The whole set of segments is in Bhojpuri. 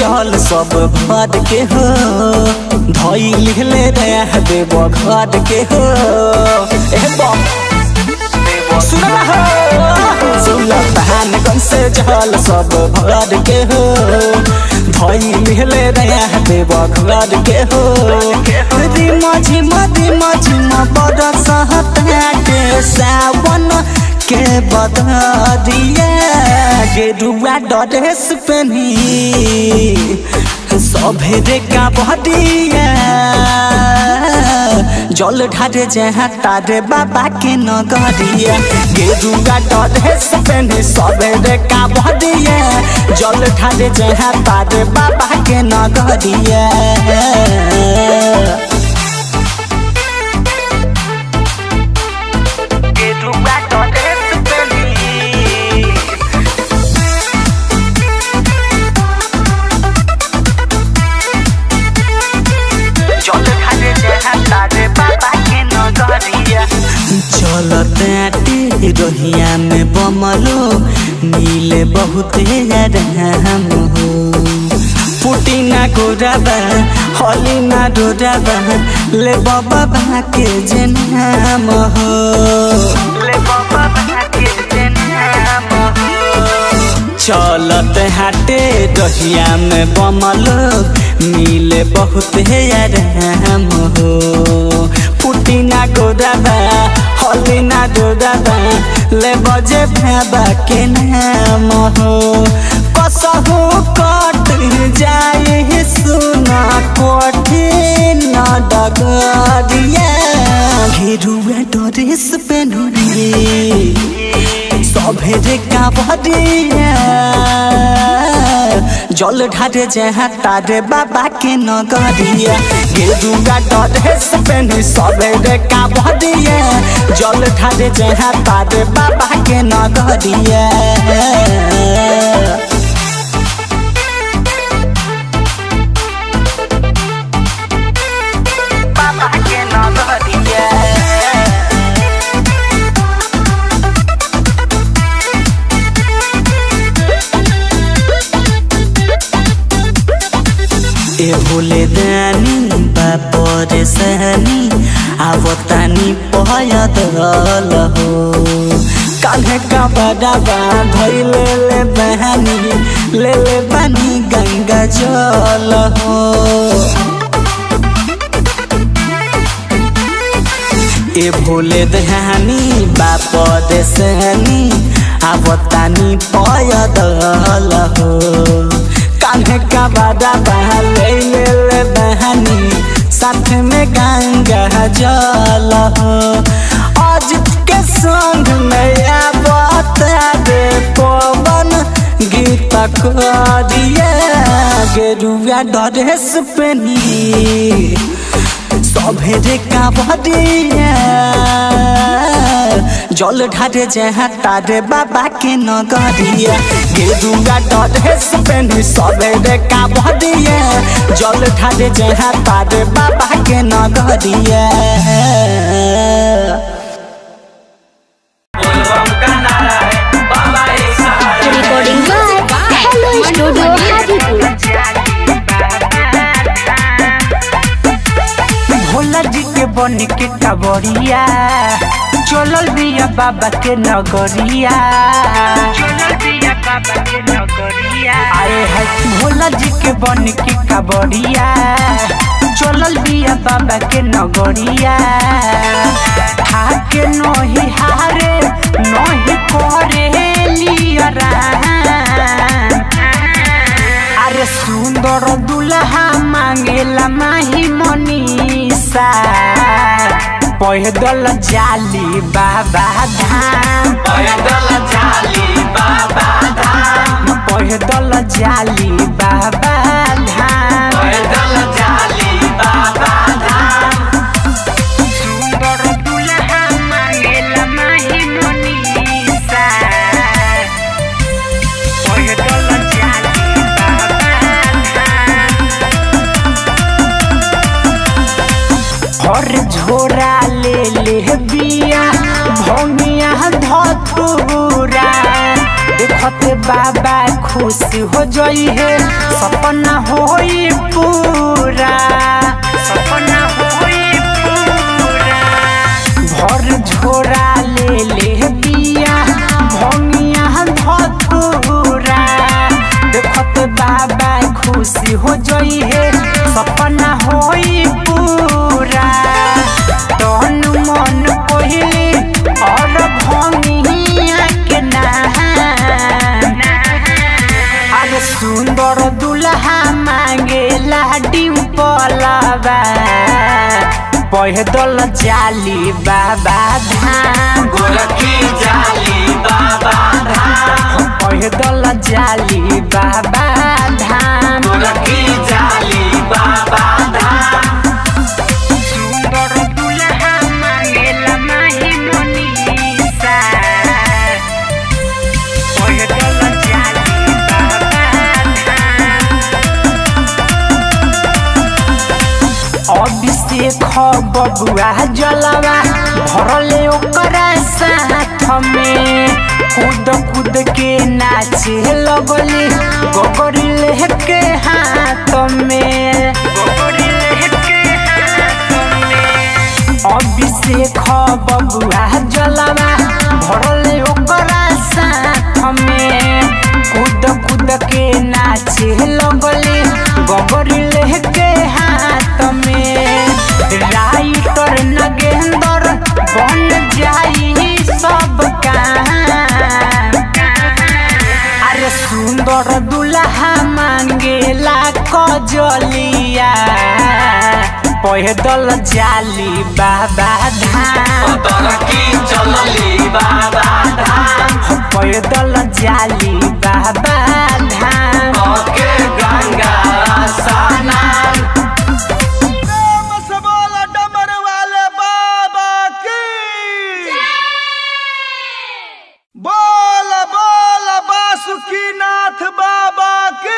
जल सब भर के हो धई लिखले रह देव घर के हो ए बम सुना हो सुलतान गंज से जल सब भर के हो धई लिखले रह देव घर के हो रिमा झिमा रिमा झिमा बरस के सावन के बदरिया गेरुआ ड्रेस पहनी सभेरे का बहरिया जल ढारे जहाँ तारे बाबा के नगरिया गेरुआ ड्रेस पहनी सभेरे का बहरिया जल ढारे जहाँ तारे बाबा के नगरिया गेरुआ ड्रेस पहनी जल ढारे जहाँ तारे बाबा के नगरिया चलते रहिया में बमलो मिले बहुत राम हो पुटिना गोराबा हलिना डोराबा ले बाबा के जे नाम हो ले बाबा के जे नाम हो चलत हाटे रहिया में बमल मिले बहुत आराम हो पुटिना गोदाबा हलिना डोदाबा ले बजे भाबा के नाम हो कसहु कट जाए सुना कठिन डगरिया घेरुआ ड्रेस पेनुरी सभेरे का बदिया जल ढारे जहाँ तारे बाबा के नगरिया गेरुआ ड्रेस पहनी सभेरे का बदिया जल ढारे जहाँ तारे बाबा के नगरिया बाबा के नगरिया ए भोले दानी बापर सहनी आवतानी पहयत हल हो कान्हे का बडाबा धई ले ले बहानी ले ले बानी गंगा जल हो ए भोले दहानी बाप देसनी आवतानी पयदल हो कान्हे का बादा बहा ले ले ले बहानी साथ में गंगा जल हो आज के संग में आवता रे पवन गीत करिए गेरुआ ड्रेस पहनी सभेरे का बदिया जल ढारे जहाँ तारे बाबा के नगरिया गेरुआ ड्रेस पहनी सभेरे का बदिया जल ढारे जहाँ तारे बाबा के नगरिया recording by Hello Studio Hadipur. Bhola जी के बन के कबरिया चलल बिया बाबा के नगरिया चलल बिया बाबा के नगरिया आए है भोला जी के बन के कबरिया चलल बिया बाबा के नगरिया हाके नही हारे नही करे लियरा अरे सुंदर दुल्हा मांगेला माही मनीषा पैदल जाली बाबा धाम पैदल जाली बाबा धाम पैदल जाली बाबा धाम पैदल जाली बाबा धाम सुंदर दुल्हा मांगेला माही मनीषा पैदल जाली बाबा धाम हर झोरा ले ले बिया भौमिया धतूरा देखत बाबा खुश हो जई है सपना होई पूरा सपना होई पूरा भर झोरा ले ले बिया भंगिया धतूरा देखत बाबा खुश हो जई है सपना होई पूरा तन मन पहिले और भंगिया के नाम अरे सुंदर दुल्हा मांगेला डिम्पलबा पैदल जाली बाबा धाम गोरखी जाली बाबा धाम पैदल जाली बाबा धाम गोरखी जाली बाबा धाम सुंदर दुल्हा मांगेला माही मनीषा पैदल जाली बाबा धाम अभिषेक बबुआ जलवा भरले ओकरा साथ में कूद कूद के नाचे लगली गोगरी लेके हाथ में गोगरी लेके हाथ में अभिषेक बबुआ जलवा भरले ओकरा साथ में कूद कूद के नाचे लगली गोगरी लेके हाथ में राइटर नगेंद्र बन जाई सब काम अरे सुंदर दुल्हा मांगेला कजलिया पैदल जाली बाबा धाम गोरखी चलली बाबा धाम पैदल जाली बाबा धाम ओके गंगा स्नान प्रेम से बोला डमर वाले बाबा की बोल बोल बासुकी नाथ बाबा की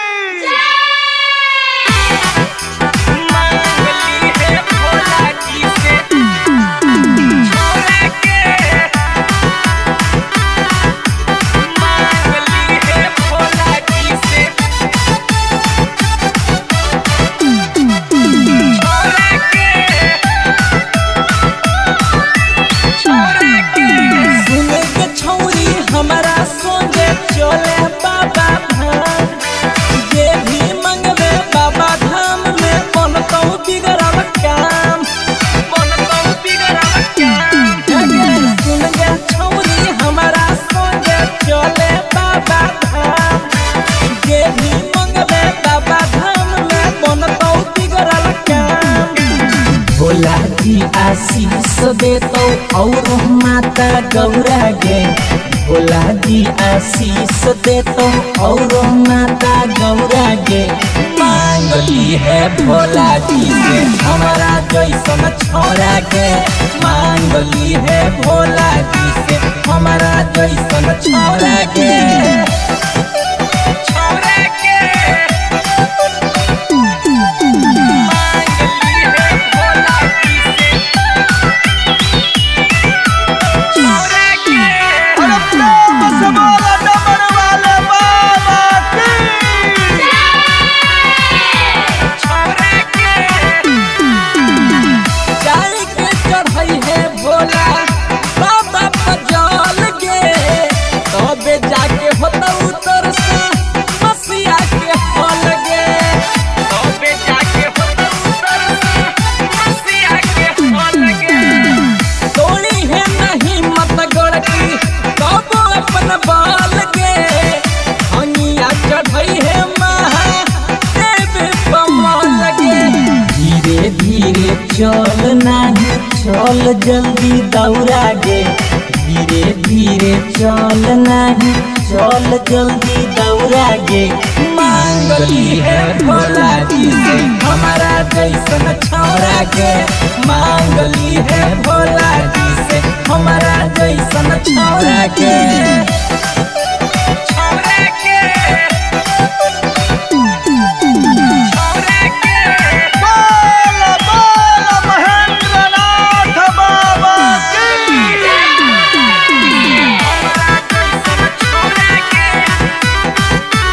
सुने के छौरी हमारा संगे चले बाबा धाम जे भी मंगवे बाबा धाम में बनतौ बिगड़ल काम बनतौ बिगड़ल काम सुन के छौरी हमारा संगे चले बाबा धाम जे भी मंगवे बाबा धाम में बनतौ बिगड़ल काम भोला जी आशीष देतो और माता गौरा गे भोला जी आशीष देतो और माता गौरा गे मांगली है भोला जी से हमारा जैसन छोरा गे मांगली है भोला जी से हमारा जैसन छोरा गे अरे प्रेम से बोला डमर वाले बाबा की चाय के चढ़ई है भोला बाबा पजल गे तबे जाके होता उतर से मसिया के हल गे तबे जाके होता उतर से मसिया के हल गे तोड़ी है नहीं मत गड़की तब अपन बाल गे हनिया चढ़ई है महा देव कमल गे धीरे धीरे चल नाही चल जल्दी दौड़ा गे धीरे धीरे चल नाही चल जल्दी दौड़ा गे मांगली है भोला जी से हमारा जैसन छौरा गे मांगली है भोला जी से हमारा जैसन छौरा गे छौरा गे बोल बोल महेंद्र नाथ बाबा की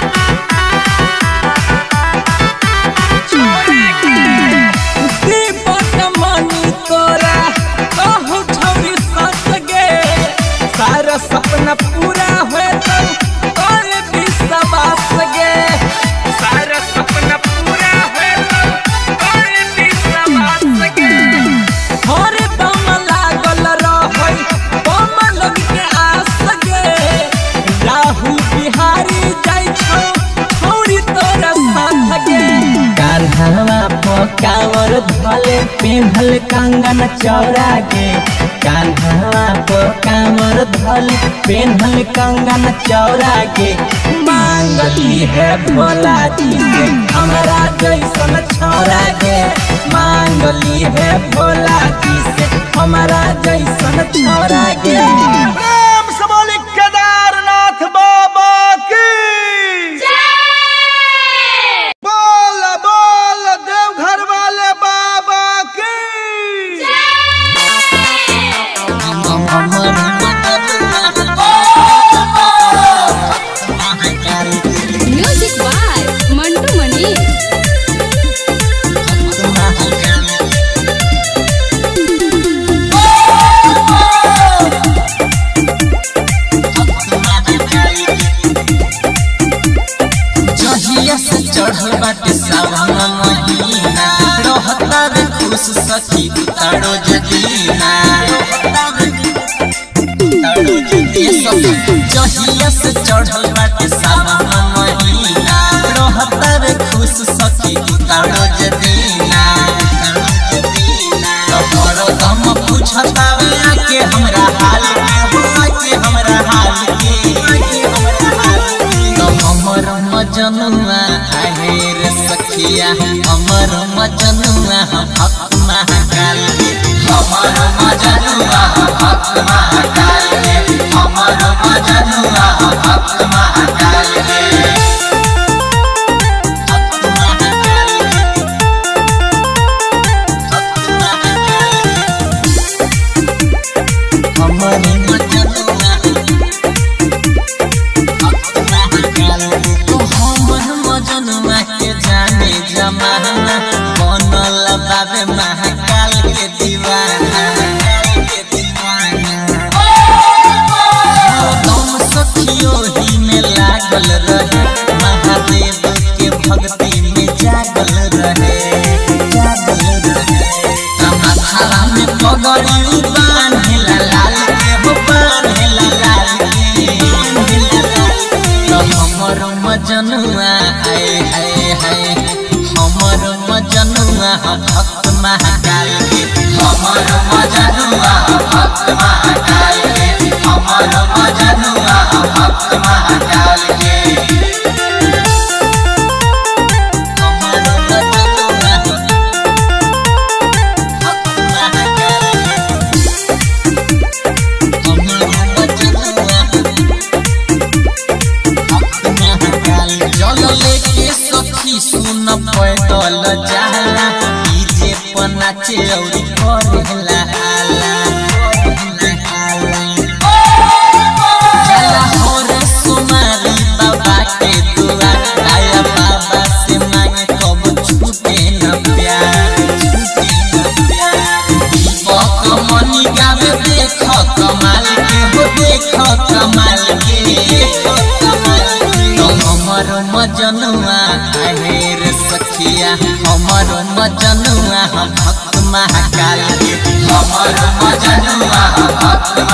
कांवर धले पेन्हल कंगन चौरा के कान्हा पर कांवर धले पेन्हल कंगन चौरा के मांगली है भोला जी से हमारा जैसन छौरा के मांगली है भोला जी से हमारा जैसन छौरा के प्रेम से बोली केदारनाथ बाबा की बोल बोल देवघर वाले बाबा की म्यूजिक बाय मंटू मनी जहिया से चढ़ल बाटे सावन महीना रहता रे खुश सखी तारो जदीना तारो जदीना जहिया से चढ़ल बाटे सावन महीना रहता रे खुश सखी तारो जदीना तोहरो गम पूछता वे आके हमरा हाल के हो आके हमरा हाल के हमरा हाल के तो हमर मजनुआ आहे रे सखिया हमर मजनुआ हम भक्त महाकाल के हमर मजनुआ हम भक्त महाकाल के हमर मजनुआ हम भक्त महाकाल के भक्त महाकाल के भक्त महाकाल के हमर मजनुआ हमर मजनुआ के जाने जमाना बनल बाबे महाकाल के दीवाना के दीवाना दम सखियो ही में लागल रहे महादेव के भक्ति में जागल रहे जागल रहे माथा में पगड़ी बांधेला लाल के हो बांधेला लाल के बांधेला लाल के। तो हमर मजनुआ आए हाय हाय हमर मजनुआ हम भक्त महाकाल के हमर मजनुआ हम भक्त महाकाल के हमर मजनुआ हम भक्त महाकाल के हमर मजनुआ भक्त महाकाल के हमर मजनुआ जल लेके सखी सुन पैदल जाला डीजे पर नाचे और करेला हाला जाला हो रे सुमारी बाबा के दुआ आया बाबा से मांगे कब छूटे न प्यार छूटे न प्यार दीपक मनी गावे देख कमाल के हो देख कमाल के देख कमाल के तो हमर मजनुआ आहे रे सखिया हमर मजनुआ हम भक्त महाकाल के हमर मजनुआ हम भक्त